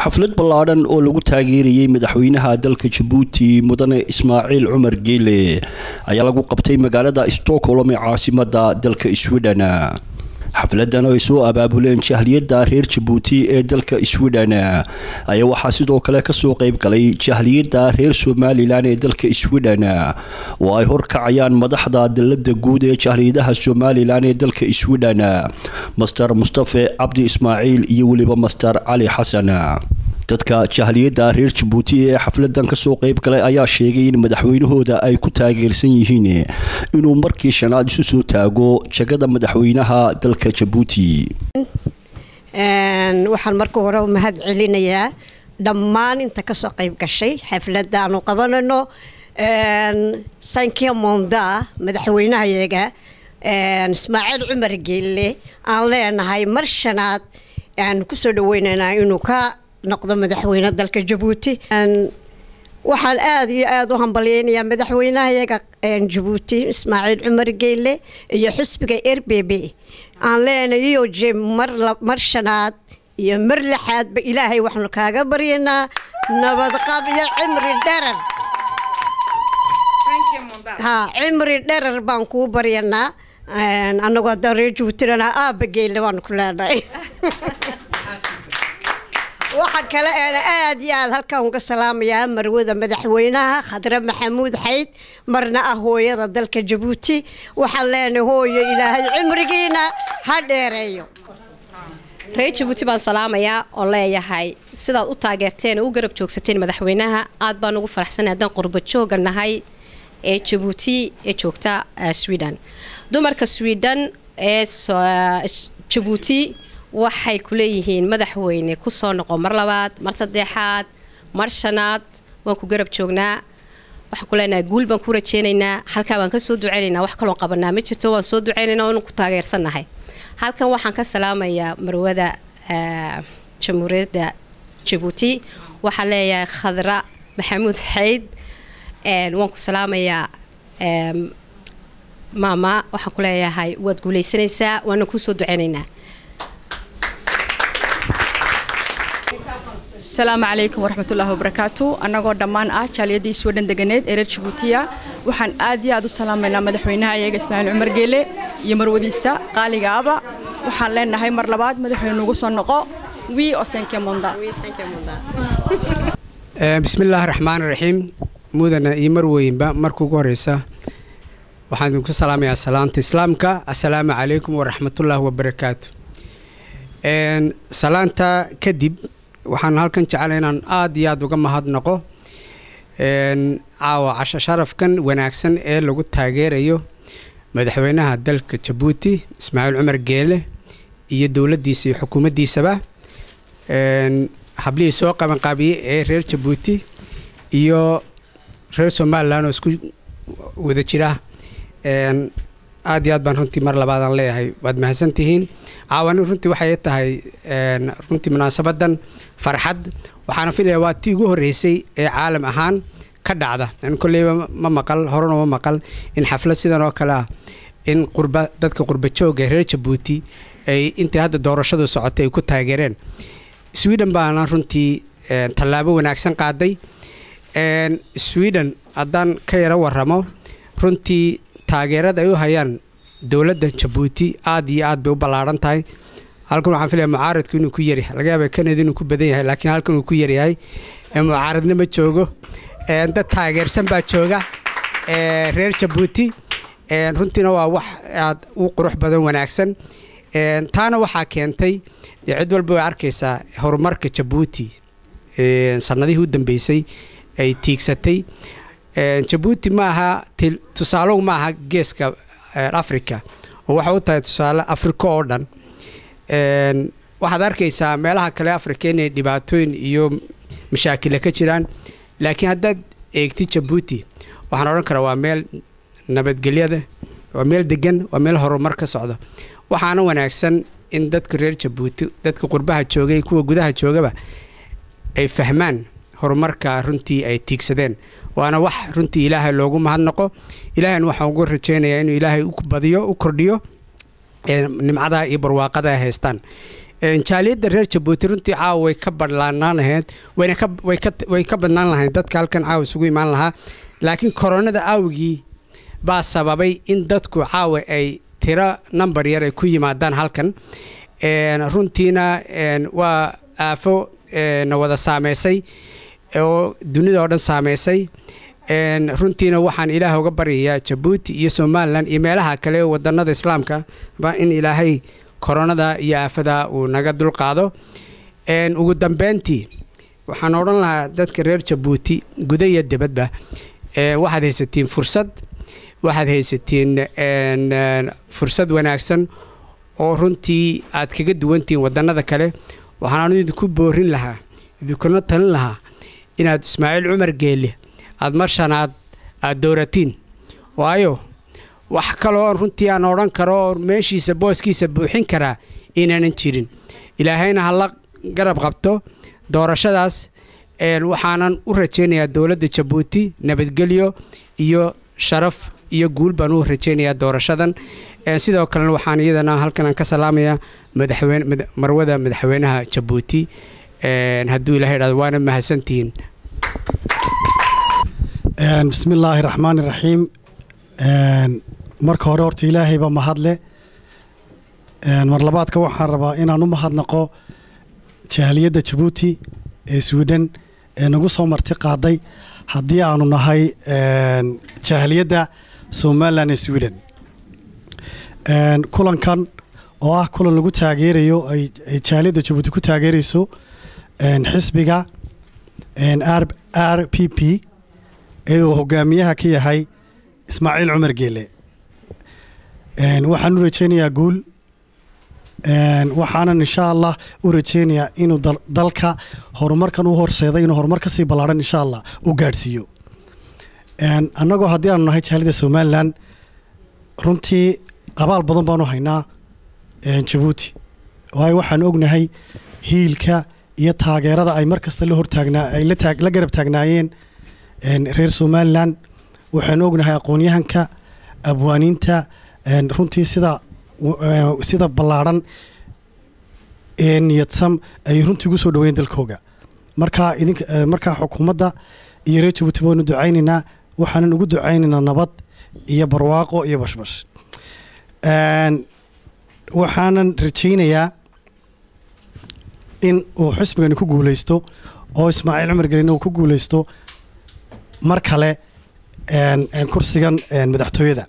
xaflad ballaadhan oo lagu taageerayay madaxweynaha dalka jabuuti mudane ismaaciil cumar geele ayaa lagu qabtay magaalada stockholm ee caasimada dalka sweden xafladan oo ay soo abaabuleen jahliyadda reer jabuuti ee dalka sweden ayaa waxaa sidoo kale kasoo qeyb galay jahliyadda reer somalilan ee dalka sweden oo ay horkacayaan madaxda dalada guud ee jahliyadaha somalilan ee dalka sweden master mustafe cabdi ismaaciil iyo weliba master cali xasan dadka jahliyadda reer jabuuti ee xafladan kasoo qeyb galay ayaa sheegay in madaxweynahooda ay ku taageersan yihiin inuu markii shanaad isu soo taago jagada madaxweynaha dalka jabuuti waxaan marka hore mahad celinayaa dhammaan inta kasoo qeyb gashay xafladda aanu qabanayno sankia monda madaxweynahayaga ismaaciil cumar geelle aan leenahay mar shanaad aan kusoo dhaweynaynaa inuu ka noqdo madaxweyne dalka jabuuti waxaan aada iyo aada u hambalyeynayaa madaxweynahayaga jabuuti ismaaciil cumar geyle iyo xusbiga r b b aan leenayo je mar shanaad iyo mar lixaadba ilaahay waxaanu kaaga baryanaa nabadqab iyo cimri dherar ha cimri dherar baan kuu baryanaa anagoo haddaan reer jabuutilana aaba geyle baanu ku leenahay waxaa kale eena aada iyo aada halkaan uga salaamayaa marwada madaxweynaha khadre maxamuud xayd marna ah hooyada dalka jabuuti waxaan leenahay hooyo ilaahay cimrigiina ha dheereeyo reer jabuuti baan salaamayaa oo leeyahay sidaad u taageerteen oo u garab joogsateen madaxweynaha aad baan ugu faraxsanay haddaan qurba jooga nahay ee jabuuti ee joogta sweden dumarka sweden ee jabuuti waxay ku leeyihiin madaxweyne kusoo noqo mar labaad mar saddexaad mar shanaad waan ku garab joognaa waxaan ku leenahay guul baan ku rajeynaynaa halkaa baan ka soo duceynaynaa wax kaloo qabanaa ma jirto waan soo duceynaynaa waanu ku taageersannahay halkan waxaan ka salaamayaa marwada jamhuuriyadda jabuuti waxaan leeyahay khadra maxamuud xayd waan ku salaamayaa maama waxaan ku leeyahay waad guuleysanaysaa waana kuu soo duceynaynaa asalaamu calaykum waraxmatullaahi wabarakaatu annagoo dhammaan ah jaaliyadii sweden deganeed ee reer jabuutiya waxaan aad iyo aad u salaamaynaa madaxweynaha iyaga ismaaciil cumar geele iyo marwadiisa qaaliga aba waxaan leenahay mar labaad madaxweyne nugu soo noqo wii osenke monda bismillaahi raxmaani raxiim mudana iyo marweynba marka ugu horeysa waxaan idinku salaamayaa salaamta islaamka assalaamu calaykum waraxmatullaahi wabarakaatu salaanta kadib waxaan halkan jeclay inaan aada iyo aada uga mahadnaqo caawa casho sharafkan wanaagsan ee lagu taageerayo madaxweynaha dalka jabuuti ismaaciil cumar geele iyo dowladdiisa iyo xukuumaddiisaba hablihii soo qabanqaabiyey ee reer jabuuti iyo reer somalilan oo isku wada jira aad iyo aad baan runtii mar labaadaan leeyahay waad mahadsantihiin caawani runtii waxay tahay runtii munaasabadan farxad waxaana filaya waa tii ugu horreysay ee caalam ahaan ka dhacda an kolleyba ma maqal horena ma maqal in xaflad sidan oo kale ah in qurba dadka qurba jooga reer jabuuti ay intay hadda doorashadu socotay ay ku taageereen sweden baana runtii tallaabo wanaagsan qaaday sweden haddaan ka yaro waramo runtii taageerada ay u hayaan dowladda jabuuti aada iyo aad bay u ballaaran tahay halkan waxaan filaya mucaaradku inuu ku yaryahay laga yaaba kanada inuu ku badan yahay laakiin halkan uu ku yaryahay mucaaradna ma joogo dad taageersan baa jooga reer jabuuti runtiina waa wax aad u qurux badan wanaagsan taana waxaa keentay dee cid walba way arkaysaa horumarka jabuuti sanadihii u dambeysay ay tiigsatay jabuuti ma aha tusaalow ma aha geeska africa oo waxay u tahay tusaale africa oo dhan waxaad arkaysaa meelaha kale africa inay dhibaatooyin iyo mashaakila ka jiraan laakiin haddaad eegtid jabuuti waxaan odhan karaa waa meel nabadgelyada waa meel degan waa meel horumar ka socda waxaana wanaagsan in dadka reer jabuuti dadka qurbaha joogay kuwa gudaha joogaba ay fahmaan horumarka runtii ay tiigsadeen waana wax runtii ilaahay loogu mahadnaqo ilaahayna waxaan ugu rajaynayaa inuu ilaahay u badiyo u kordhiyo nimcadaha iyo barwaaqada ay haystaan jaaliyadda reer jabuuti runtii caawa way ka badhlaanaan lahayd wayna ka way ka way ka badnaan lahayd dadka halkan caawa isugu imaan lahaa laakiin koronada aawigii baa sababay in dadku caawa ay tiro number yar ay ku yimaadaan halkan runtiina waa aafo na wada saameysay oo dunida oo dhan saameysay runtiina waxaan ilaah uga baryayaa jabuuti iyo somalilan iyo meelaha kale wadanada islaamka ba in ilaahay koronada iyo aafada uu naga dulqaado ugu dambeyntii waxaan odhan lahaa dadka reer jabuuti guda iyo dibadba waxaad haysatiin fursad waxaad haysatiin fursad wanaagsan oo runtii aad kaga duwantihiin wadanada kale waxaan idinku boorin lahaa idinkuna talin lahaa inaad ismaaciil cumar geelle aada mar shanaad aada dooratiin waayo wax kaloo runtii aan odhan karo oo meeshiisa booskiisa buuxin karaa inaanan jirin ilaahayna hala garab qabto doorashadaas waxaanan u rajaynayaa dowladda jabuuti nabadgelyo iyo sharaf iyo guul baan u rajaynayaa doorashadan sidoo kalena waxaan iyadana halkan ka salaamayaa madaxweyne marwada madaxweynaha jabuuti hadduu ilahay dhahdo waana mahadsantihiin bismi illaahi raxmaani raxiim marka hore horta ilaahayba mahadle mar labaadka waxaan rabaa inaan u mahadnaqo jaaliyadda jabuuti ee swidhen ee nagu soo marti qaaday haddii aanu nahay jaaliyadda somalilan ee swidhen kulankan oo ah kulan lagu taageerayo ay jaaliyadda jabuuti ku taageerayso xisbiga r p p ee uu hogaamiyaha ka yahay ismaaciil cumar geele waxaan u rajaynayaa guul waxaanan insha allah u rajaynayaa inuu dalka horumarkan u horseeday inuu horumar ka sii ballaadhan insha allah u gaadhsiiyo annagoo haddii aanu nahay jaalida somalilan runtii abaal badan baanu haynaa jabuuti waayo waxaan ognahay hiilka iyo taageerada ay mar kasta la hortaagnaa ay la garab taagnaayeen reer somalilan waxaan ognahay aqoonyahanka abwaaniinta runtii sida sida ballaadhan ee niyadsam ay runtii ugu soo dhaweyn dalkooga markaa idink markaa xukuumadda iyo reer jabuuti baynu ducaynaynaa waxaanan ugu ducaynaynaa nabad iyo barwaaqo iyo bashbash waxaanan rajaynayaa in uu xisbigani ku guuleysto oo ismaaciil cumar gelina uu ku guuleysto mar kale kursigan madaxtooyada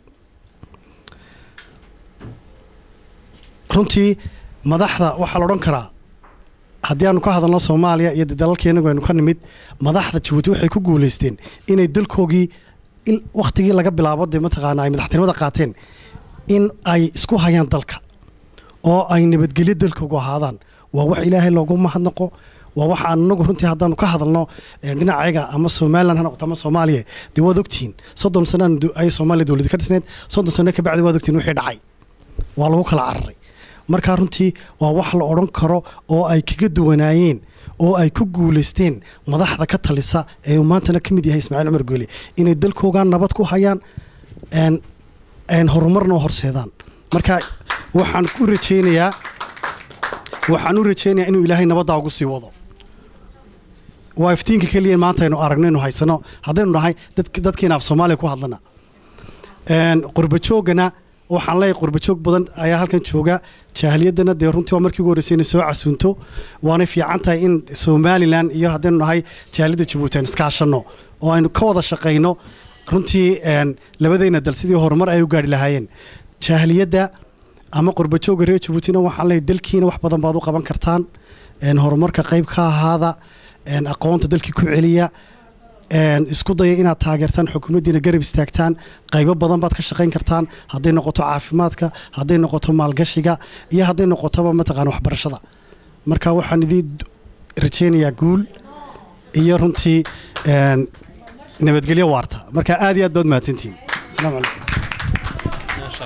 runtii madaxda waxaa la odhan karaa haddii aanu ka hadalno soomaaliya iyo dalalkeenagu aynu ka nimid madaxda jabuuti waxay ku guuleysteen inay dalkoogii wakhtigii laga bilaabo dee mataqaana ay madaxtinimada qaateen in ay isku hayaan dalka oo ay nabadgelyo dalkoogu ahaadaan waa wax ilaahay loogu mahadnaqo waa waxa anagu runtii haddaanu ka hadalno dhinacayaga ama somalilan ha noqoto ama soomaaliya dee waad ogtihiin soddon sanaan ay soomaaliya dowladi ka dhisneed soddon sano ka bacdi waad ogtihiin wixii dhacay waa lagu kala cararay markaa runtii waa wax la odhan karo oo ay kaga duwanaayeen oo ay ku guuleysteen madaxda ka talisa ee uu maantana ka mid yahay ismaaciil cumar goole inay dalkoogaa nabad ku hayaan horumarna horseedaan marka waxaan u rajaynayaa waxaan u rajaynayaa inuu ilaahay nabaddaa ugu sii wado waa iftiinka keliya maanta aynu aragno inu haysano haddaynu nahay dadkiina af soomaaliya ku hadlana qurbajoogana waxaan leeyahay qurbajoog badan ayaa halkan jooga jaahiliyaddana dee runtii waa markii ugu horreysay inay soo casuunto waanay fiican tahay in somalilan iyo haddaynu nahay jaaliyadda jabuuti aan iskaashanno oo aynu ka wada shaqayno runtii labadayna dal sidii horumar ay u gaari lahaayeen jaahiliyadda ama qurbajoogga reer jabuutina waxaan leeyahay dalkiina wax badan baad u qaban kartaan horumarka qayb ka ahaada aqoonta dalkii ku celiya isku daya inaad taageertaan xukuumaddiina garab istaagtaan qaybo badan baad ka shaqayn kartaan hadday noqoto caafimaadka hadday noqoto maalgashiga iyo hadday noqotoba mataqaana waxbarashada marka waxaan idiin rajaynayaa guul iyo runtii nabadgelyo waarta marka aad iyo aad baad mahadsantihiin asalaamu calaykum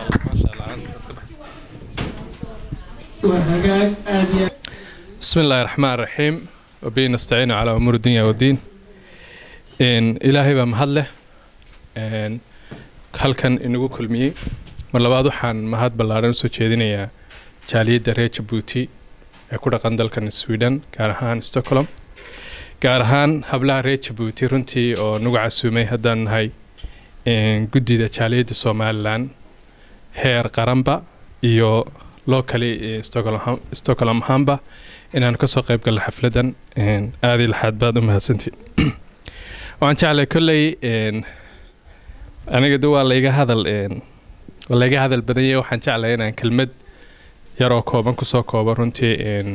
بسم الله الرحمن الرحيم وبه نستعين على أمور الدنيا والدين إن إلهي بمهد له إن halkan inagu kulmiyey mar labaad waxaan mahad ballaaran usoo jeedinayaa jaaliyadda reer jabuuti ee ku dhaqan dalkan sweden gaar ahaan stockholm gaar ahaan hablaha reer jabuuti runtii oo nagu casuumay haddaan nahay guddida jaaliyadda somalilan heer qaranba iyo locally stockholm ahaanba inaanu kasoo qayb galno xafladan aadii laxaad baad u mahadsantiin waxaan jeclay kolley aniga de waa layga hadal waa layga hadal badan yahay waxaan jeclay inaan kelmad yaroo kooban kusoo koobo runtii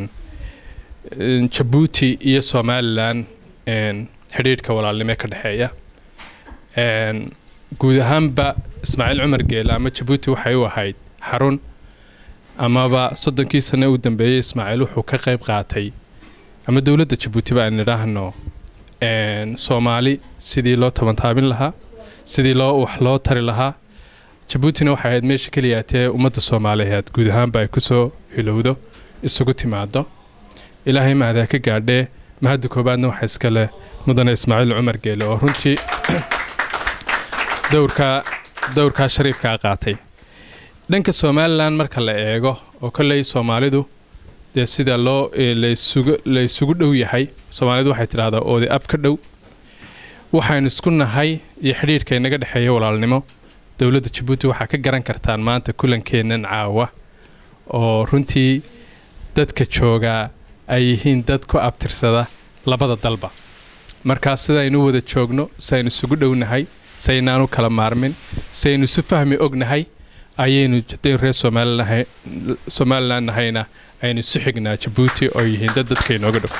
jabuuti iyo somalilan xidhiidhka walaalnimo ka dhexeeya guud ahaanba ismaaciil cumar geele ama jabuuti waxay u ahayd xarun amaba soddonkii sane u dambeeyey ismaaciil wuxuu ka qayb qaatay ama dowladda jabuuti ba aan idhaahno soomaali sidii loo tabantaabin lahaa sidii loo wax loo tari lahaa jabuutina waxay ahayd meesha keliyaatee ummadda soomaaliyeed guud ahaanba ay kusoo hilowdo isugu timaado ilaahay mahadee ka gaadhee mahadda koobaadna waxaa iska leh mudane ismaaciil cumar geele oo runtii dowrkaa dowrkaa shariifkaa qaatay dhanka somalilan marka la eego oo kolley soomaalidu dee sida loo la isugu dhow yahay soomaalidu waxay tidhahdaa oode ab ka dhow waxaynu isku nahay iyo xidhiidhka inaga dhexeeya walaalnimo dowladda jabuuti waxaa ka garan kartaan maanta kulankeennan caawa oo runtii dadka joogaa ay yihiin dad ku abtirsada labada dalba markaas sidaynu wada joogno saynu isugu dhownahay saynaanu kala maarmin saynu isu fahmi ognahay ayaynu hadaynu reer somalilan nahayna aynu isu xignaa jabuuti oo yihiin dad dadka inooga dhow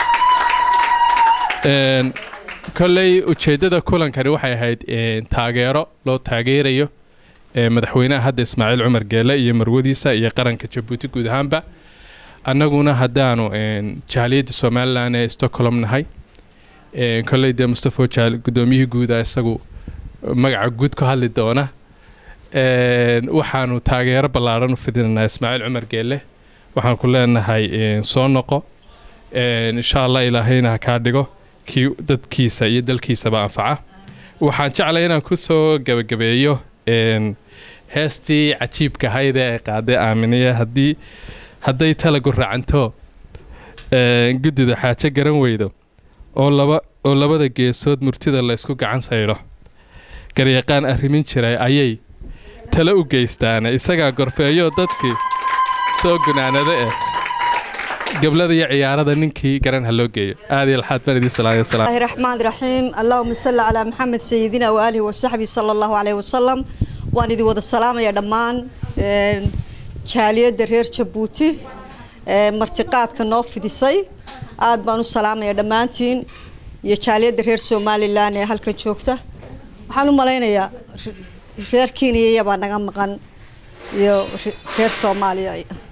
kolley ujeeddada kulankani waxay ahayd taageero loo taageerayo madaxweynaha hadda ismaaciil cumar geele iyo marwadiisa iyo qaranka jabuuti guud ahaanba annaguna haddaanu jaaliyadda somalilan ee stockholm nahay kolley dee mustafo guddoomiyihii guuda isagu magaca guud ku hadli doona waxaanu taageero ballaadhan u fidinaynaa ismaaciil cumar geele waxaan ku leenahay soo noqo insha allah ilaahayna ha kaa dhigo kii dadkiisa iyo dalkiisaba anfaca waxaan jeclay inaan ku soo gebagabeeyo heestii cajiibka ahayd ee ay qaaday aaminiye haddii hadday talagu racanto guddida xaajo garan weydo oo laba oo labada geesood murtida la ysku gacan saydho garyaqaan arrimin jiray ayay tale u geystaane isagaa gorfeeyo dadkii soo gunaanada eh gablada iyo ciyaarada ninkii garan ha loo geeyo aad iyo laxaad baan idin salaamay salaam الله الرحمن الرحيم اللهم صل على محمد سيدنا وآله وصحبه صلى الله عليه وسلم وان idin wada salaamaya dhammaan jaaliyadda reer jabuuti martiqaadka noo fidisay aad baan u salaamaya dhammaantiin iyo jaaliyadda reer somalilan ee halkan joogta waxaan u malaynayaa reer kenya baa naga maqan iyo reer soomaaliya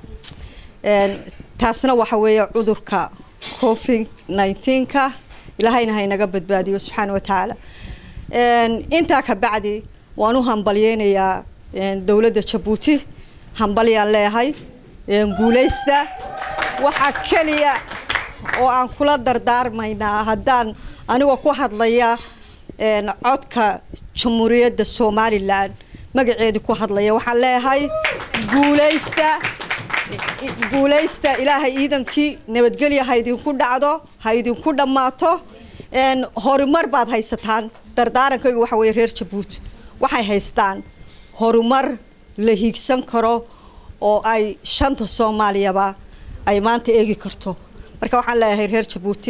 taasna waxa weeye cudurka covid 19ka ilaahayna haynaga badbaadiyo subxaana wa tacaala intaa ka bacdi waan u hambalyeynayaa dowladda jabuuti hambalyaan leeyahay guuleysta waxaa keliya oo aan kula dardaarmaynaa haddaan anigoo ku hadlaya codka jamhuuriyadda somalilan magaceedii ku hadlaya waxaan leeyahay guuleysta guuleysta ilaahay ciidankii nabadgelya ha idinku dhacdo ha idinku dhammaato horumar baad haysataan dardaarankaygu waxa weye reer jabuuti waxay haystaan horumar la hiigsan karo oo ay shanta soomaaliyaba ay maanta eegi karto marka waxaan leeyahay reer jabuuti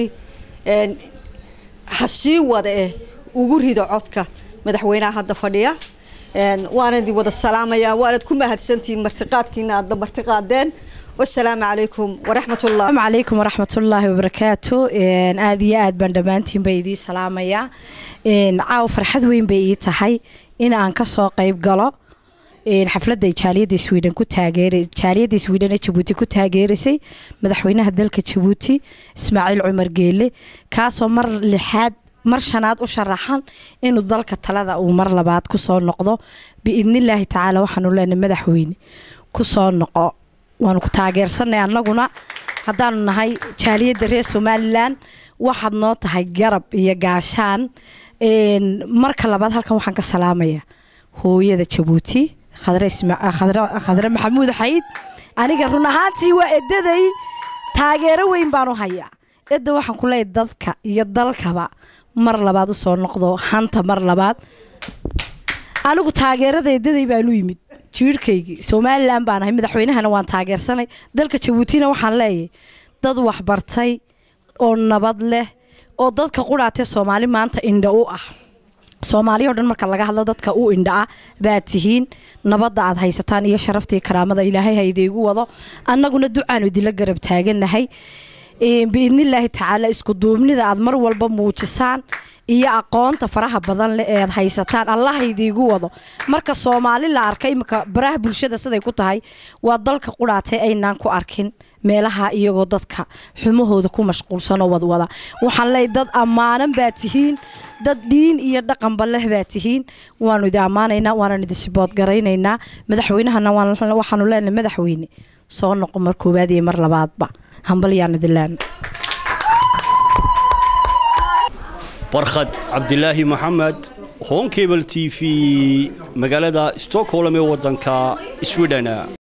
ha sii wada eh ugu rido codka madaxweynaha hadda fadhiya waana idin wada salaamaya waanad ku mahadsantihiin martiqaadkiina aadna martiqaadeen wasalaamu calaykum waraxmat ullah السلام عليكم ورحمة الله وبركاته إن آدي آد بان دمانتين بيدي سلامية إن عاو فرحد وين بيي تحي إن أن كسو قيب قلو إن حفلة دي جالية سويدن كو تاغيري جالية سويدن جبوتي كو تاغيريسي مدحوينها دالك جبوتي اسماعيل عمر جيلي كاسو مر لحاد mar shanaad u sharaxan inuu dalka talada uu mar labaad kusoo noqdo biidnillaahi tacaala waxaanu leenahay madaxweyne kusoo noqo waanu ku taageersanay annaguna haddaanu nahay jaaliyadda reer somalilan waxaad noo tahay garab iyo gaashaan marka labaad halkan waxaan ka salaamaya hooyada jabuuti khadre maxamuud xayd aniga run ahaantii waa edaday taageero weyn baan u hayaa edda waxaan ku leeyahay dadka iyo dalkaba mar labaad usoo noqdo hanta mar labaad anigu taageerada edaday baan u yimid jiirhkaygii somalilan baan ahay madaxweynahana waan taageersanay dalka jabuutina waxaan leeyahay dad waxbartay oo nabad leh oo dadka qudhaatee soomaali maanta indha u ah soomaaliya o dhan marka laga hadlo dadka u indha ah baad tihiin nabadda aad haysataan iyo sharaftii karaamada ilaahay ha idiigu wado annaguna ducaanu idinla garab taagannahay biidnillaahi tacaala isku duubnida aad mar walba muujisaan iyo aqoonta faraha badan leh ee aad haysataan allah idiigu wado marka soomaali la arkay imika baraha bulshada siday ku tahay waa dalka qudhaatay aynaan ku arkin meelaha iyagoo dadka xumahooda ku mashquulsanoo wadwada waxaan leeyahy dad ammaanan baa tihiin dad diin iyo dhaqanba leh baa tihiin waanu idi ammaanaynaa waanaan idi siboodgaraynaynaa madaxweynahana waxaanu leenahay madaxweyne soo noqo mar koowaad iyo mar labaadba hambalyaan idilaan barkhad cabdilaahi maxamed honkebel t v magaalada stockholm ee wadanka sweden